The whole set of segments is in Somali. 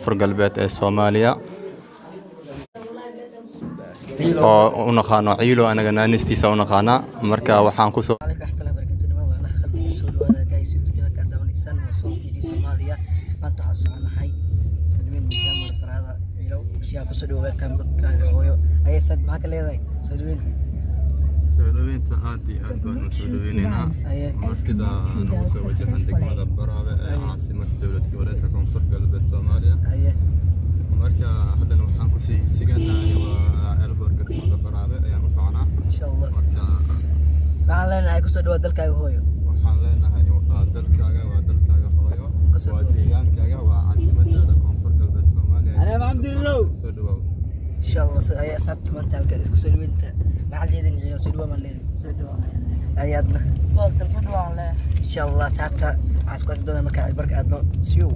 koonfur galbeed ee soomaaliya oo u naqaano ciilo anaga naanistiisa u naqaanaa marka waxaan kusoo عليكم ورحمة الله وبركاته نمان والله خلبي سود وهذا جاي سود وجهك قاعد دام الإنسان وصوم تي في سوماليا ما أنت حاسس على حي سلمين من كاميرا برادة يلو أشياء كسود وجهك كان كان هو أي سد معك اللي ذاي سودوين soo dhaweynta aad iyo aad baan u soo dhaweynaynaa أي martida nagu soo wajahan degmada baraabe ee caasimada dowlad goboleedka koonfur galbeed soomaaliya أي marka haddana waxaan kusii siganahay waa elborka degmada baraabe ayaan u soconaa إن شاء الله marka waxaan leenahay kusoo dhawaad dalkaaga hooyo waxaan leenahay waa dalkaaga waa dalkaaga hooyo Kasoo waa dhawaad. deegaankaaga waa caasimadaada koonfur galbeed soomaaliya soo dhawow insha allah so ay asxaabta maanta halka isku soo dhaweynta maxaa leedin ciyo soo dhawaa maan leedin soo dhawaa ayaadna soo kal soo dhawaan leh insha allah asxaabta waxaan isku arki doonaa markaa barka aadno siyow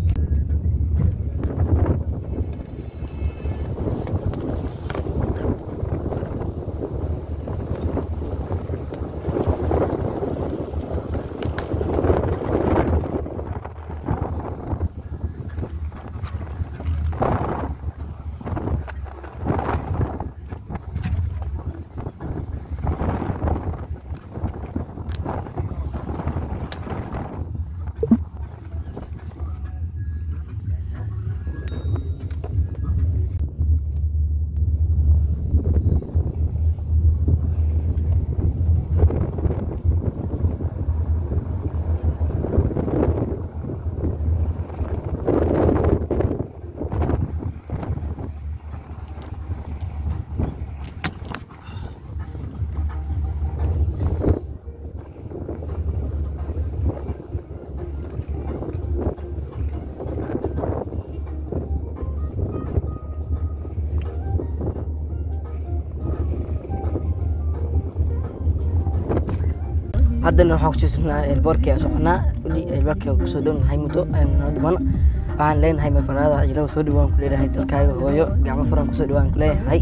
haddana waxaan kusiisanaa elboorkii aan soconaa weli elboorkii aan kusoo dhownahay muddo ayaan noo dhiman waxaan leenahay mafarada ciilaha soo dhawaan ku leedahay dalkaaga hooyo gacmo furan kusoo dhawaan ku leeyahay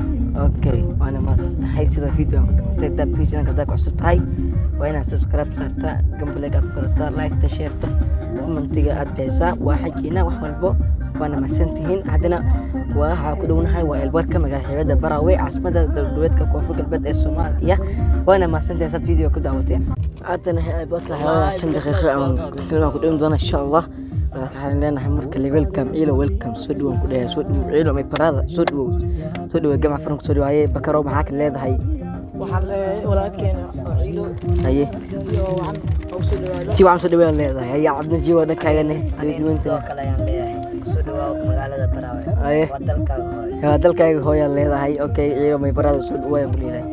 okay waana maadsantahay sida video aan ku tamatay daa pageinka haddaa ku cusub tahay waa inaad subscribe saartaa gambaleeg aad furataa liketa sheerta commentiga aad bixisaa waa xaggiina wax walbo waana mahadsantihiin haddana waxaa ku dhownahay waa elboorka magaala xeebada baraawe caasimada dowladgoboleedka koonfur galbeed ee soomaaliya waana mahadsantihiin saad video ku daawateen haddana elboorka xeebada shan daqiiqo aan kelmaan ku dhowin doona insha allah waxaan leenahay marka le welcome ciilo welcome soo dhawaan ku dhahay soo dhawow ciilo may barada soo dhawow soo dhawow gamac furan soo dhawaaye bakaro maxaa ka leedahay waxaan leeyahay walaalkeena oo ciilo haye si oo wacan oo soo dhawaado si wacan soo dhawaan leedahay haye cabdinajiib waa dhankaagane sidoo kale ayaan leeyahay kusoo dhawaa magaalada baraawe haye waa dalkaaga hooyo waa dalkaaga hooyaa leedahay okay ciilo may barada soo dhawaayaan ku leedahay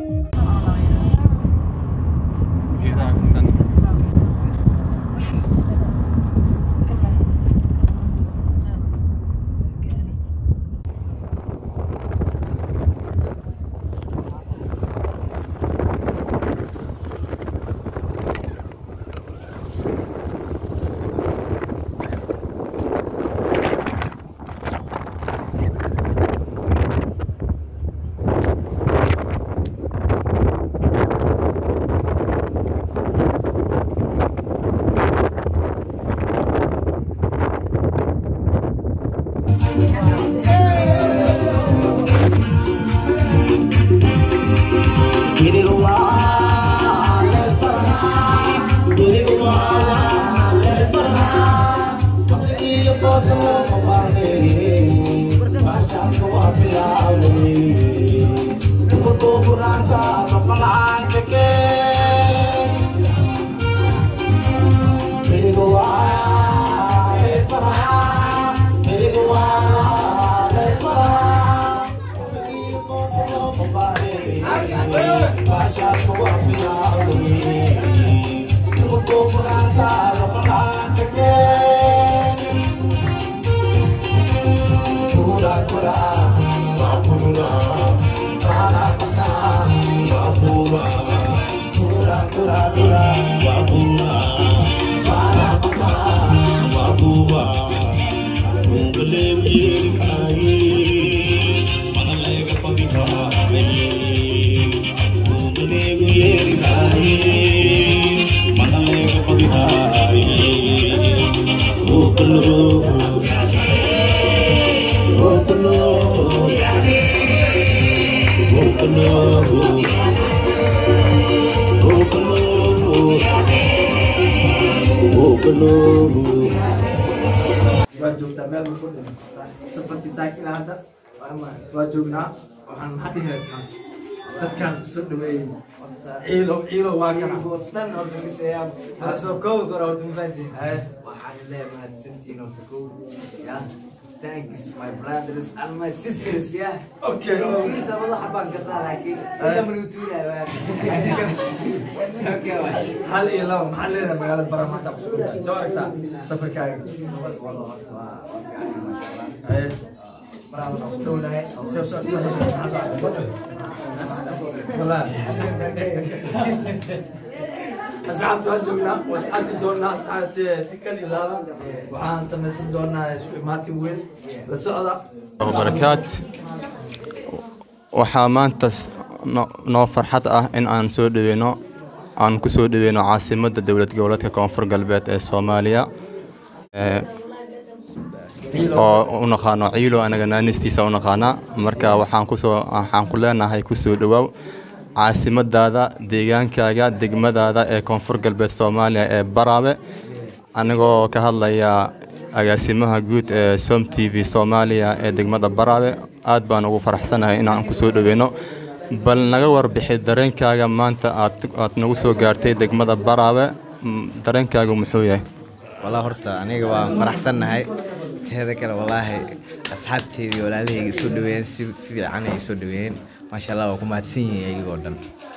Oh, waa joogtaa meel ma kudhin safarkii saakin hadda waa joognaa waxaan maxaa dhihi dadkan soo dhaweeyey ciilo ciilo waa kana dhan horta miseeyaa taasoo kow kor horta mafahantiin waxaan leeyahay mahadsantiin horta kow yeah thanks my brothers and my sisters yeah okay sabado xabaan kasaa laakiin ida manuutuulaya waa okay waa hal iyo laba maxaa leedahay magaalada baramaanta soo aragtaa safarkaaga Haye. dhownahay soo soo soo soo maxaa soo aragtay wallaahi asxaabta waan joognaa waa sacadi doonaa saca- si si kal iyo laaba waxaan samaysan doonaa isku imaatin weyn la socda barakaat waxaa maanta s- no- noo farxad ah in aan soo dhaweyno aan ku soo dhaweyno caasimadda dowlad goboleedka koonfur galbeed ee soomaaliya ee, oo u naqaano ciilo anaga naanistiisa u naqaanaa marka waxaan kusoo waxaan ku leenahay kusoo dhawaaw caasimadaada deegaankaaga degmadaada ee koonfur galbeed soomaaliya ee baraabe anigoo ka hadlaya agaasimaha guud ee som t v soomaaliya ee degmada baraabe aad baan ugu faraxsanahay inaan ku soo dhaweyno bal naga warbixi dareenkaaga maanta aad aad nagu soo gaartay degmada baraabe Mm, dareenkaagu muxuu yahay والله horta aniga waan faraxsannahay teeda kale wallaahi asxaabteedii walaalahayga soo dhaweeyeen si fiican ay soo dhaweeyeen maasha allah waa ku mahadsan yihiin iyagoo dhan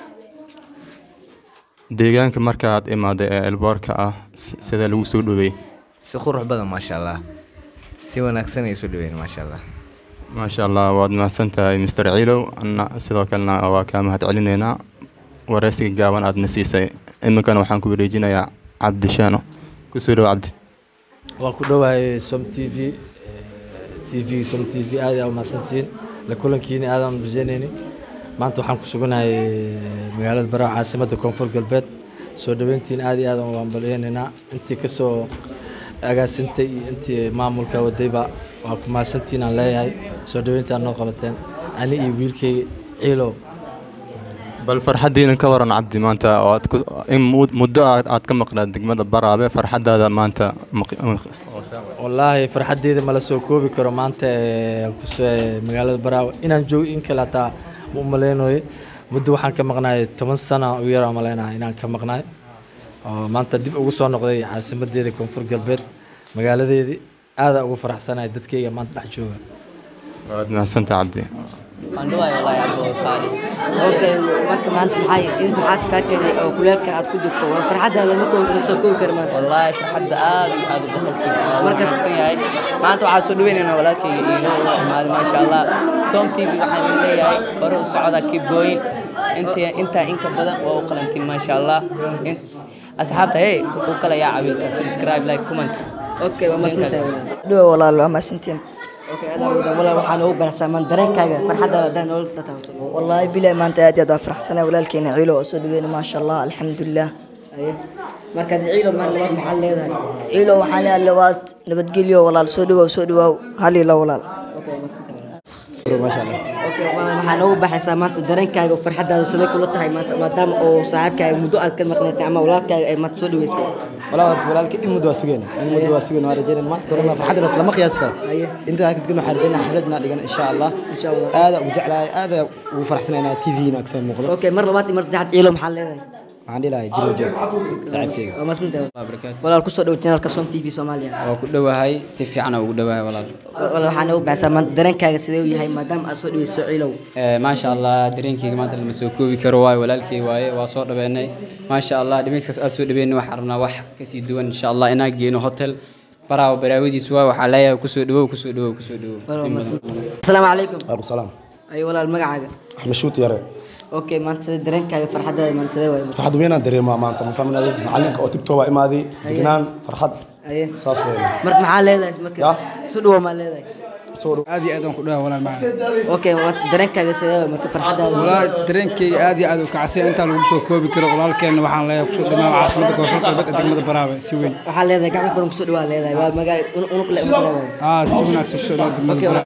deegaanka markaad imaaday ee elboorka ah s- sidee lagu soo dhaweeyey si qurux badan maasha allah si wanaagsan ay soo dhaweeyeen maasha allah maasha allah waad mahadsan tahay mr ciilow anna sidoo kalena waa kaa mahad celinaynaa wareysiga gaaban aadna siisay iminkana waxaan ku wareejinayaa cabdi shaano kusoo dhow cabdi waan ku dhowahay som t v t v som t v aad aa umahadsantihiin la kulankiina aadaan rajeynayni maanta waxaan ku suganahay magaalada baraaw caasimadda koonfur galbeed soo dhaweyntiin aad iyo aadaan waan balyeynaynaa intii kasoo agaasintay iyo intii maamulka wadayba waa ku mahadsantihiin aan leeyahay soo dhaweyntaan noo qabateen ani iyo wiilkayga ciilow bal farxaddiina ka waran cabdi maanta oo aad ku- in mud- muddo aad aad ka maqnaad degmada baraabe farxaddaada maanta maq- wallaahi farxaddeeda mala soo koobi karo maanta ee, kusoo ee, magaalada baraawe inaan joogo in kale hataa ma u malaynayo muddo waxaan ka maqnaay toban sana u yaraa malaynaha inaan ka maqnaay oo maanta dib ugu soo noqday caasimadeeda koonfur galbeed magaaladeedii aadaa ugu faraxsanahay dadkayga maanta dhex jooga waad mahadsantaha cabdi waan dhawaay wallaahi abbo qaali okay marka maanta maxay in maxaad kaa keenay oo kuleelka aad ku jirto waa farxadaada ma koo ma soo koobi kara maanta wallaahi farxadda aad iyo aad u boqolkiiba waa Marka- wanaagsan yahay maanta waxaa soo dhaweynaynaa walaalkayga iilo u imaaday maasha allah som t v waxaan leeyahay hore u socda kibooyin inta intaa inka badan waa u qalantiin maasha allah In- asxaabta hey u kala yaa cawiilka subscribe like comment okay waa masantahay walaal dhow walaal waa mahadsantiin okay adaa wadaag walaal waxaa noogu baraysaa maan dareenkaaga farxadaada hadaa noola tataabto wallaahi bilahi maanta aad iyo aad waa faraxsanaa walaalkeena ciilo oo soo dhaweyna maasha allah alxamdulilah aye markaad ciilo mar labaad maxaad leedahay ciilo waxaan leeyahay labaad nabadgelyo walaal soo dhawaaw soo dhawaaw hal iyo la walaal okay waa masantahay okay walaal waxaa noogu baxaysaa maanta dareenkaaga farxadaada sidee kula tahay maanta maadaama oo saaxiibkaaga muddo aad ka maqnaatay ama walaalkaaga ay maanta soo dhaweysay walaa horta walaalka in muddo waa sugayna in muddo waa sugayna waa rajaynayna maanta dorona farxadda horta lama qiyaasi karo Aye. intaa kadibna waxaan rajaynaa xafladna dhigan insha allah Insha Allah. aada ugu jeclahay aada ugu faraxsanaynaa t v-na kasoo muuqdo okay mar labaad iyo mar saddexaad ciilo maxaad leedahay waxaan dhihi lahay jiro jeeg saaxiibkeyga waa masantahay walaal kusoo dhow channelka som t v soomaaliya waa ku dhowahay si fiican ugu dhowahay walaal walaal waxaa noogu baxaysaa maanta dareenkaaga sidee u yahay maadaama aad soo dhaweyso ciilow Eh, maasha allah dareenkeyga maanta lama soo koobi karo waayo walaalkey waaye waa soo dhaweynay maasha allah dhimeyskaas aad soo dhaweynay waxaan rabnaa wax kasii duwan insha allah inaan geeno hotel baraawo baraawadiis waaye waxaa leeyahay kusoo dhawow kusoo dhawow kusoo dhawow Walaal In waa badan. masantahay. asalaamu calaykum waalaikum salaam ay walaal magacaaga axmed shuut yare okay maanta sidee dareenkaaga farxadaada maanta sidee waaye farxad weynaan dareemaa maanta ma fahminaday macalinka oo tibtoo waa imaaday degnaan farxad aye saas weeye marka maxaa leedahay marka Ya. soo dhawo maa leedahay soo dhow aad iyo aad aan ku dhawa walaal macaan okay maanta dareenkaaga sidee waaye marka farxadaada walaal dareenkeyga aad iyo aad u kacsan intaa lagu soo koobi karo walaalkeenna waxaan leeyahay kusoo dhamaa caasimada koonfur galbeed ee degmada baraawe si weyn waxaa leedahay gacmo furan kusoo dhawaa leedahay waa magaa unug le uma leedahay aa si wanaagsan kusoo dhawa degmada okay baraawe